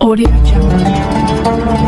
Audio Jungle.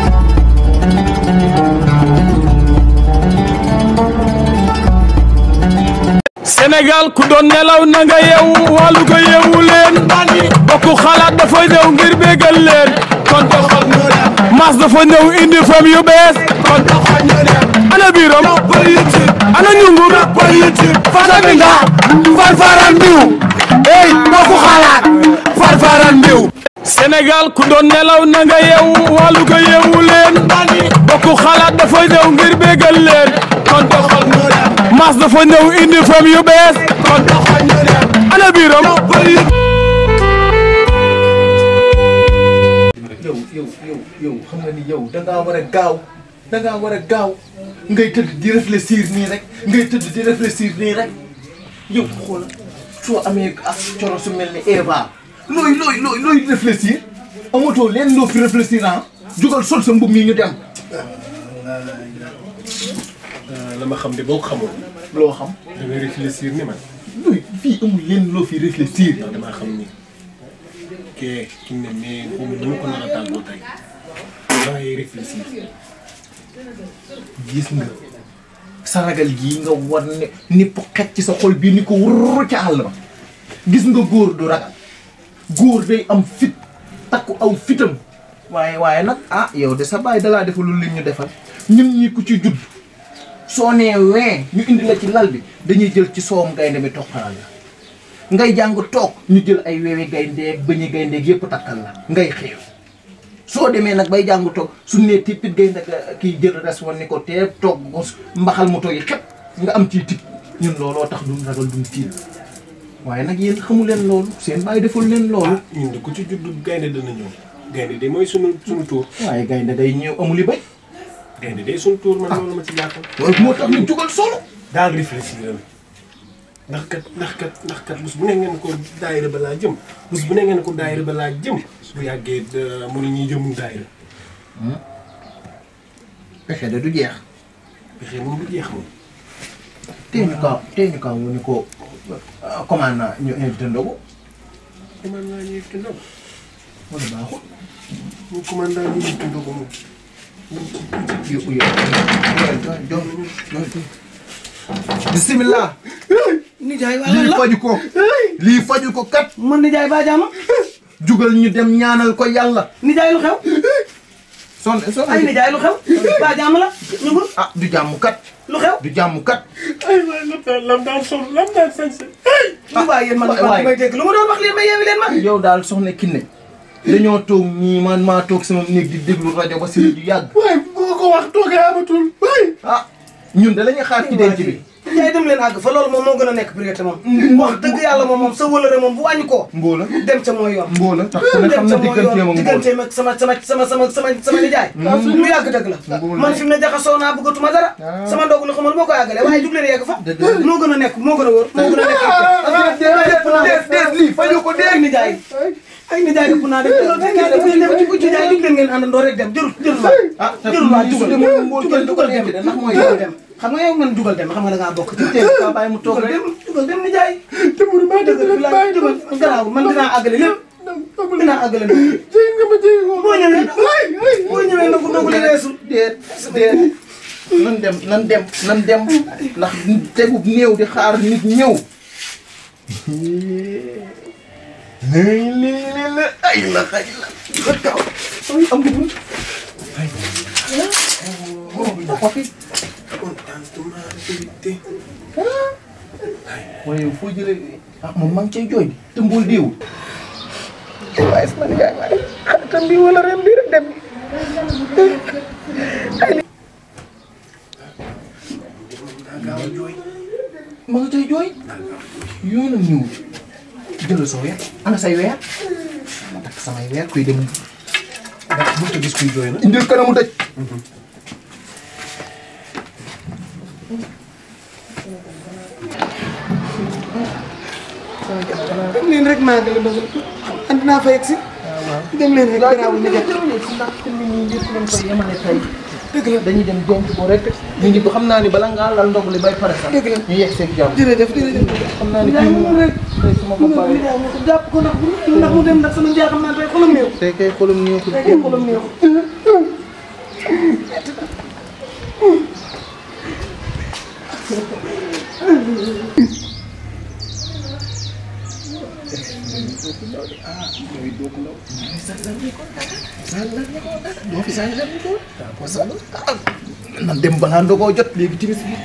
Sénégal ku doon nelaw na nga yeewu wàllu ko yeewu leen bokku xalaat dafa ñëw ngir bégal leen kon doxal ñu dem mas dafa ñëw indi fam yu bees kon doxal ñu dem ana biiram ana ñungu fasa bi nga farfaran mbiw ey bokku xalaat farfaran mbiw Sénégal ku doon nelaw na nga yeewu wàllu ko yeewu leen bokku xalaat dafa ñëw ngir bégal leen kon doxal ñu dem mas dafa ñëw indi fam yu bees kon doxal ñu dem ana biiram yow yow yow yow xam nga ni yow da ngaa war a gaaw da ngaa war a gaaw ngay tëdd di réfléchir nii rek ngay tëdd di réfléchir nii rek yow xoolal soo amee as coro su mel ni Eva looy looy looy looy réfléchir amatoo leen loo fi réfléchir ah jugal sol sa mbub mi ñu dem la ma xam de boo ko xamoon loo xam da ngay réfléchir ni man looy fii amul leen loo fi réfléchir ndax damaa xam ni kee ki ne mais moom dama ko nar a tàggoo tey da ngay réfléchir gis nga saragal gii nga war ne ni po xet ci sa xol bii ni ko wurru ca àll ba gis nga góor du ragal góor day am fit takku aw fitam waaye waaye nag ah yow de sa baay dalaa defalul li ñu defal ñun ñi ku ci judd soo nee wee ñu indi la ci lal bi dañuy jël ci soowam gaynde mi toqalal la ngay jàng toog ñu jël ay weewi gayndeeg bëñi gayndeeg yépp takkal la ngay xeew soo demee nag bay jàng toog su nee tippit gaynde kii jël res woon ni ko tee toog ko mbaxal moto yi xep nga am ci tip ñun looloo tax duñ ragal duñ tiit waaye nag yéen xamu leen loolu seen bàyyi deful leen loolu ñun de ku ci judd gaynde dana ñëw gaynde de mooy sunu sunu tuur waaye gaynde day ñëw amuli bay gaynde de sunu tuur man loolu ma ci jàppal loolu moo tax ñu jugal solo daal réfléchir ndax kat ndax kat ndax kat bés bu ne ngeen ko daayira ba laa jëm bés bu ne ngeen ko daayira ba laa jëm bu yàggee da- mu ne ñuy jëmul daayira pexe de du jeex pexe moom du jeex moom tee ñu kaa tee ñu kaa wu ni ko commande na ñu invité ndogu commande naa ñuy te ndogu wala baaxul mu commande naa ñuy te ndogu moom yo yo jo jo bismillah nijaay waa lan lii la faju ko lii faju ko kat man nijaay baa jaama jugal ñu dem ñaanal ko yàlla nijaay lu xew son son ay nijaay lu xew baa jaama la ñu ngi ah du jàmm kat lu xew du jàmm kat ay waay lam daan lam daan sol lam daan sañse lu baa yéen man waay, man waay. may dégg lu ma doon wax leen ma yeewi leen ma yow daal soxna Kiné dañoo toog ñii man maa toog sama néeg di déglu rajo ba si ju yàgg waay boo ko wax toogee amatul waay ah ñun de la ñuy xaar ci denc bi nijaay dem leen àgg fa loolu moom moo gën a nekk priorité moom wax dëgg yàlla moom moom sa wëlëre moom bu wàññi koo mboola dem ca mooy yoon mboola tax ku ne xam dem na ca mooy digganteem yoon ak mboola digganteem ak sama sama sama sama sama sama nijaay lu yàgg dëgg la Mbóol. man fi mu ne jaxasoo naa bëggatuma dara Ah. sama ndogu la xamal boo ko yàggalee waaye jug leen yegg fa Dëgg la. moo gën a nekk moo gën a wóor moo gën a nekk déet déet lii faju ko ay nijaay ay nijaay ëpp naa def def ngeen dem ci ku ci jaay jug leen ngeen àndandoo rek dem jërul jërul waay ah te jërul waay su jugal demoon mbool jugal kenn du ko jugal dem denc de ndax mooy jugal yow dem xam nga yow man jugal dem xam nga da ngaa bokk ci teel ka bàyyi mu toog jugal rek dem jugal dem nijaay dëgg la bilaay jugal garaawul man dinaa àggale lépp dinaa àggale lépp boo ñëwee boo ñëwee nagu nagu li weesu déet déet nan dem nan dem nan dem ndax tegub néew di xaar nit ñëw lii lii lii la ay la xaj la la kaw ay am nga bunt ay oh fi waaye yow foo jëlee ah moom maa ngi cay jooy te mbool déewul waaye sama nijaay waaye xaritam bi wala ren bi rek dem ma nga cay jooy yoonam ñëwul jëlal sa weer ana say weer ma takk samay weer kuy dem ndax bu ta gis kuy jooy na indil kanamu dëj dem leen rek maa ngi la dogal andi naa fa yegg si dem leen rek garaawul nijaay ndax te nit ñi yëpp lañ ko yemale tey dëgg la dañuy dem denc ko rek ñu ngi xam naa ni bala ngaa lal ndog li bay pare sax Dëgg la. ñu yegg seeg jàmm jërëjëf jërëjëf xam naa ni Njaay kii moom moom rek tey su ma ko mu bàyyee Njaay mu ko jàpp ko ndax ndax mu dem ndax sama Njaay xam naa tey xolam néew tey kay xolam ñëw ko tey kay xolam néew doo fi saa dem ko nan dem balaa ndogoo jot léegi timis bi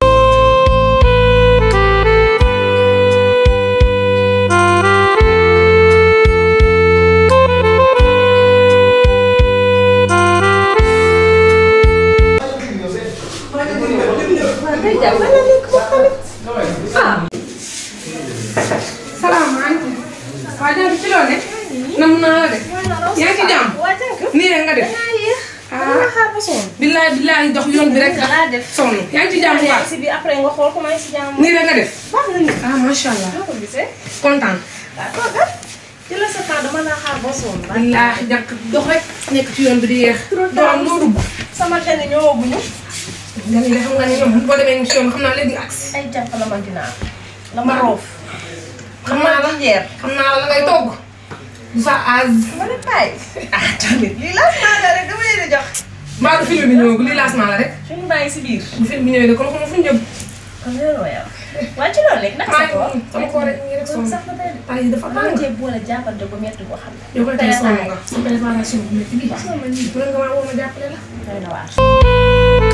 salaamaaleykum. waa jàng ci loo ne. nam naa la de. yaa ngi ci jàmm. nii rek nga def. ah billaay billaay dox yoon bi rek. Laa def. sonn yaa ngi ci jàmm bu baax. si biir après nga xool comment si jàmm. nii rek nga def. baax na ni. ah macha allah. noo ko gisee. kontaan. waaw toogal. jëlal sa temps dama laa xaar ba sonn. billaay jàkk dox rek. nekk ci yoon bi di yeex. doom loo dugg. sama gane ñëwaguñu. nga ni de xam nga ni ñoom boo demee ci yoon xam naa léegi agsi. ay jànq la ma dinaa. la ma roof. xam naa la jeer. xam naa la la ngay togg. du sa aaz. ma ne paay. ah tamit lii laas naa la rek dama leen di jox. mbaa du film bi ñëwagul lii lancement la rek. suñu bàyyi si biir. bu film bi ñëwee de kon xam nga fu ñu jëm. kon loolu yow. waa ci loolu rek naka sa koor. sama koor rek ñu rek sonn. sax na tey de. tay dafa maa tàng. ngi cee boole jàppante bu métti boo xam ne. yow koy tey sonn nga. sa préparation bu métti bii. sama lii bu nga maa woo ma jàppale la. doy na waar.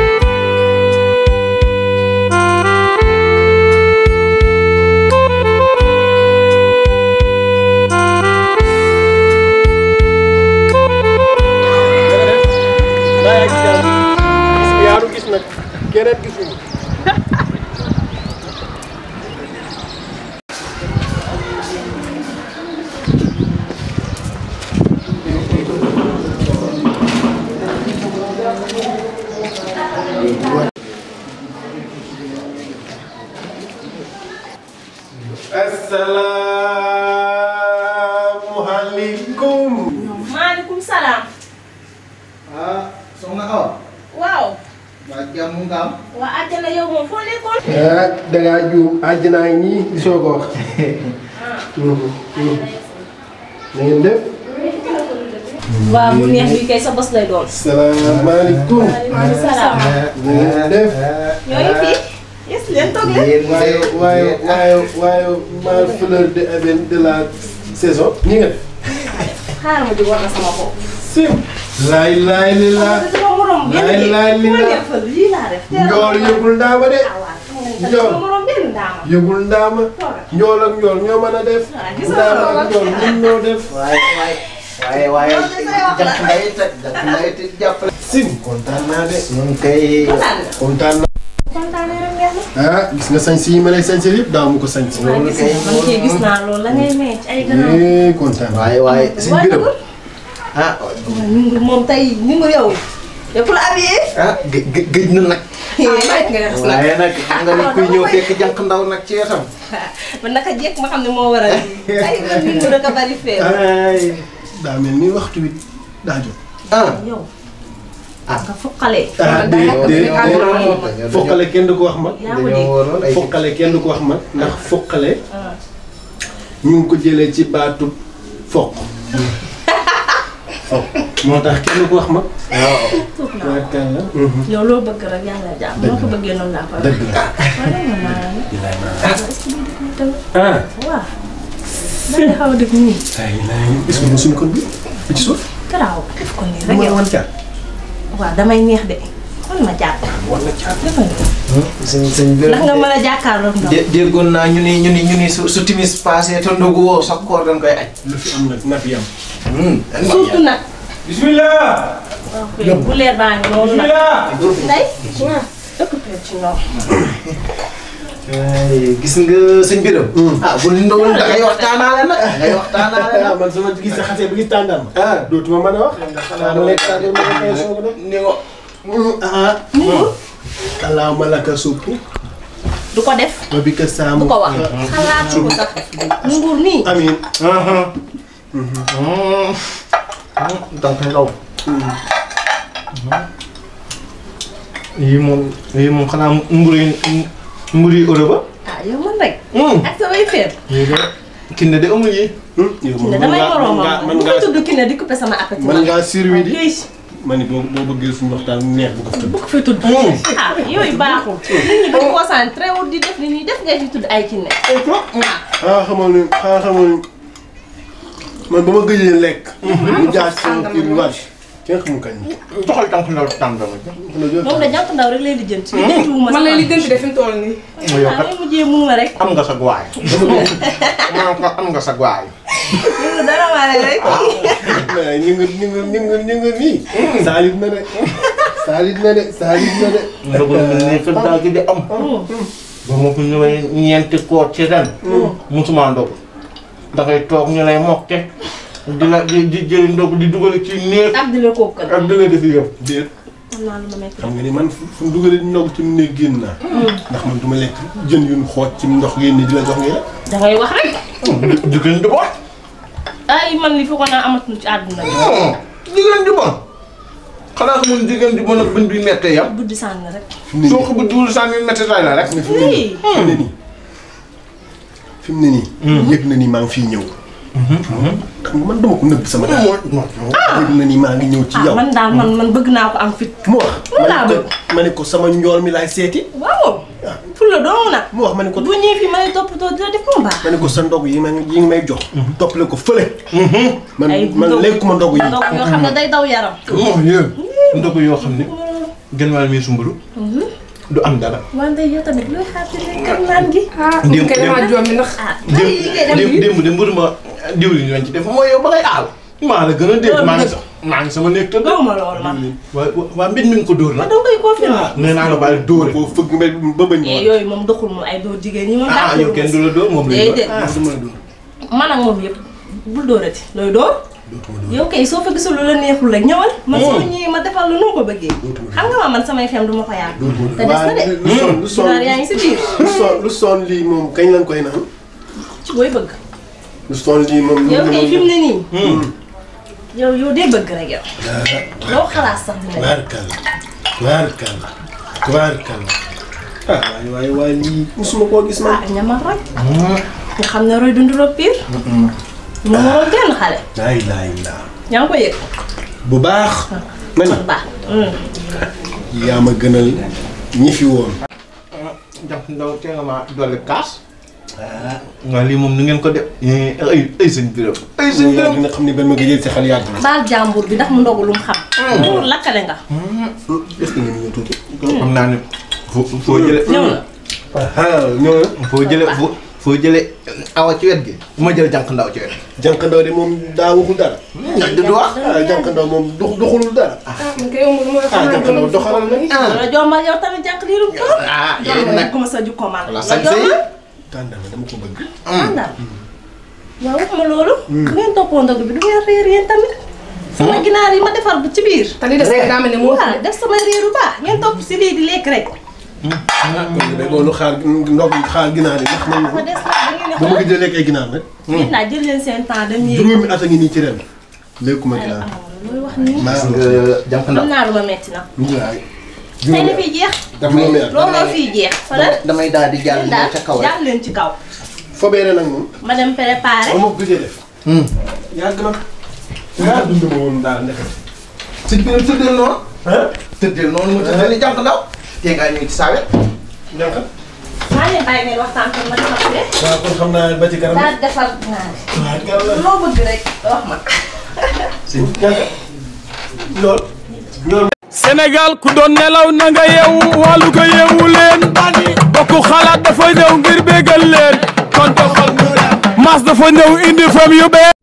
yaa ngi jàmm gis nga yaa gis nag keneen gisuñu. asalaamualeykum. maaleykum salaam. ah soxna Awa waaw. waa jàmm nga am waa àjjana yow moom foo nekkoon. ah da ngaa juum àjjanaa ngi nii di soog a wax. na ngeen def. waaw mu neex bi kay sa bos lay doon. salaamaaleykum. maaleykum salaam. na ngeen def. ñooy fii. yes leen toog leen. yéen waaye waaye waaye waaye mal fleur de eben de la saison. ñi nga def. xaaral ma di war na sama bopp. sim. laay laay li la. sama morom benn laay laay li la. lii laa def. njool yëgul ndaama de. ah waaw xam nga Njool. sama morom benn ndaama. yëgul ndaama. njool ak njool ñoo mën a def. Ah, gis nga ndaama loolu ak njool ñun ñoo def. waaye waaye waaye waaye jàpp ngay te jàpp ngay te jàppale sim kontaan naa de. ñun kay kontaan nga. kontaan naa. kontaan nga rek ngeen la. ah gis nga sañ si yi ma lay sañ si yëpp daaw mu ko sañ si. waaw gis nga man kay gis naa loolu la ngay may ci ay gannaaw. eh kontaan naa. waaye waaye suñ waaye biram nag ah ñu moom tey ñu ngi yow. yow ku la habillé. ah gë- gë- gëj na nag mayit nga def nag. waaye nag xam nga ni kuy ñëw fekk jànq ndaw nag ci wetam man naka jekk ma xam ne moo waral lii. ay man ñu ngi rek a bari fee. ay daa mel ni waxtu wi daa jot. ah yow. Ah. nga foqalee. ah dañoo- déedéet dañoo- déedéet foqale kenn du ko wax mag. yaa ma dégg. dañoo waroon ay foqale kenn du ko wax mag ndax foqale ah. ñu ngi ko jëlee ci baatu foq. foq moo tax kenn du ko wax mag. waaw tuut naa ko. yaakaar la. yow loo bëgg rek yàlla jàpp. noo ko bëggee noonu laa ko def. dëgg la. waaye nag mën naa la ne. est-ce que bii def nii tamit. ah. waaw. da xaw a def nii. ay laay est-ce que mosuñu ko bi bi ci suuf. garaaw def ko nii da rek nga yow. wan caat. waaw damay neex de. man ma jàpp. wala caat. defal nii. sëñ sëñ ndax nga biram mën a jàkkaarloog ndox. dé- déggoon naa ñu ni ñu ni ñu ni su su timis passé te ndogu woo sa koor dañ koy aj lu fi am nag na fi am. surtout nag. bismillah waaw bu leer baa ngi noonu nag. bismillah Ndeye. waaw occupé ci ndox. ay gis nga sëñ biram ah bu ni ndogul da ngay waxtaanaale nag da ngay waxtaanaale ah nag man sama gis sa xasee ba gis tàngaam. ah dootuma mën a wax. xanaa ma lekk tàngaam ma koy soog a def. ni ko ah. kalaaw ma la ka supp. du ko def. ba bi ka saamu. du ko wax. xalaatu ko sax. nguur nii. amiin. donc ndaw yii moom yii moom xanaa mburu yi mburu yi euro ba. ah yow man rek. Hmm. ak samay feet. yii de kinne de amul yi. yow Kine damay moroomam man bu ngaa ko tudd Kine di coupé sama appétit. man ngaa surwi di Yooyu ma ni boo boo bëggee suñu waxtaan neex bu ko tudd bu ko fi tudd. ah yooyu baaxul. nit ñi duñ concentré wul di def li ñuy def ngay fi tudd ay Kine. xanaa xamoon ne xanaa xamoon ne man ba ma gëjee lekk mu jaar si sama kii bu vache kenn xamul kañ doxal tànk ndaw tànk dama. moom la jànk ndaw rek lay lijjanti. lijjantiwuma man sama. lay li gën de fi mu toll nii. yow ah kat may mujjee muuma rek. am nga sa guwaay. maa ko am nga sa guwaay. yow dara maa rek. mais ñu ngi ñu ngi ñu ngi ñu ngi nii saalit na de saalit na de saalit na de ndogu ni fi daal di am. ba ma fi ñëwee ñeenti koor ci ren. musuma ndog da ngay toog ñu lay mokke di la di di jëli ndog di dugal ci néeg ak di la kooku kan. ak di la def yëpp. déet xam naa lu ma métti. xam nga ni man fu fu mu dugalee ndog ci mu ne génn naa ndax man du ma lekk jën yu ñu xooj ci ndox génn di la jox ngay lekk da ngay wax rek. jigéen di bon. ay man li fi ko naa amatul ci àdduna bi. jigéen di bon. xanaa xamul jigéen di bon ak bën bi mettee yam. buddi sànni rek. soo ko bu duul sànni metti tay la rek. fi mu ne nii fi mu ne nii fi mu ne nii yëg na ni maa ngi fii ñëw xam nga man dama ko nëbb sama daal yëg na ni maa ngi ñëw ci ah yow man daal man man bëgg naa ko am fit. mu wax Loolu ma laa ne ko ma ne ko sama njool mi laay seeti waaw. ful la doomu nag. mu wax ma ne ko bu ñëwee fii ma lay toppatoo dina def mu baax. ma ne ko sa ndog yi ma yi ngi may jox toppale ko fële man ay man ndog- lekkuma ndog yi ndog yoo xam ne day daw yaram. oh yéen. ndogu yoo xam ne gën wàll mi sumbulu. du am dara. wante yow tamit looy xaar ci lekk ak naan gi. ah Démb- kay damaa joom mi ndax. ah bàyyi yi ngay dem démb bi. démb de mburu ma diwlin lañ ci def mooy yow ba ngay aal. maa la gën a dégg maa ngi sa maa ngi sama néeg tëdd. gaw ma loolu man. waa waa mbir mi ngi ko dóor ma nag. da koy confirmer. nee naa la bàyyi dóore. boo fëgg mbay ba bañ eh ma yooyu moom doxul moom ay dóor jigéen ñi moom. ah yow kenn du la dóor moom lay déedéet dóor. du ma la dóor man ak moom yëpp bul dóorati looy dóor. yow kay soo fa gisul lu la neexul rek ñëwal. man su ma ñëwee ma defal la nu ko bëggee. xam nga ma man samay fem du ma ko yaatu. te des na de. lu son lu son ginaar yaa ngi si biir. lu son lu son lii moom kañ lañ koy naan ci booy bëgg. lu son lii moom yow kay fi mu ne nii. yow yow dee bëgg rek yow. loo xalaat sax dina def. Tubaarkalla tubaarkalla tubaarkalla ah waaye waaye waaye lii musuma koo gis man. ah ñamal rek. nga xam ne roy dund roog pire. ñu waroon genn xale. laa ilaaha illallaah yaa ngi ko yëg. bu baax. ma ni kon baax. yaa ma gënal ñi fi woon. jàpp ndaw tee nga ma dolli kaas. waaw lii moom nu ngeen ko def. ay ay sëñ biram ay sëñ yaa biram. dina xam ni ba ma gëjee si xel yàgg na. baal jàmbur bi ndax mu ndogu lu mu xam. loolu lakkale nga. est-ce que nga ñëw tuuti. xam naa ne foo foo jële ñëw na. ah ñëw na. foo jële foo foo jële awa ci wet gi. ma jël jànk ndaw ci wet. jànk ndaw de moom daa waxul dara. du du wax. ah jànk ndaw moom dox doxulul dara. ah man kay yow moom mooy ah jànk ndaw doxalal na. loolu jombal yow tamit jànk lii lu mu toll. ah yéen jombal nag ko ma sa jukko man. la sañ say. tàndal dama ko bëgg. àndal. waaw waxuma loolu. bu ngeen toppoo ndog bi du ngeen réer yéen tamit. sama ginaar yi ma defar bu ci biir. te li des kay daa mel ni moo waaw def sama réeru baax ngeen topp si lii di lekk rek. kon de loolu xaar ndog xaar ginaar yi ndax man ma des nag da ngeen di ba ma xool. gëjee lekk ay ginaar nag. yéen naa jël leen seen temps dem yéeg. juróomi at a ngi nii ci ren. lekkuma ay ginaar. amoon looy wax nii. maa nga jànk am ndaw. naa lu ma metti nag. waay. tey la fiy jeex. juróomi at. looloo fiy jeex. falal damay daal di jàll daal ca kaw rek. jàll leen ci kaw. fobeere nag moom. ma dem préparé. ba ma ko gëjee def. yàgg na. yaa dund ma woon daal ndekete. sëñ biram tëddeel noonu. ah. tëddeel noonu mu tëddeel ni jànk ndaw. tee ngaa ñëw ci saa wet. jànk. maa leen bàyyi ngeen waxtaan kon ma defar fee. waaw kon xam naa ba ci kanam. daal defar naa ne. waaw kàlla. loo bëgg rek wax ma. jànk. lool. ñoom. Sénégal ku doon nelaw na nga yeewu wàllu ko yeewu leen bokku xalaat dafa ñëw ngir bégal leen kon doxal mas dafa ñëw indi fam yu bees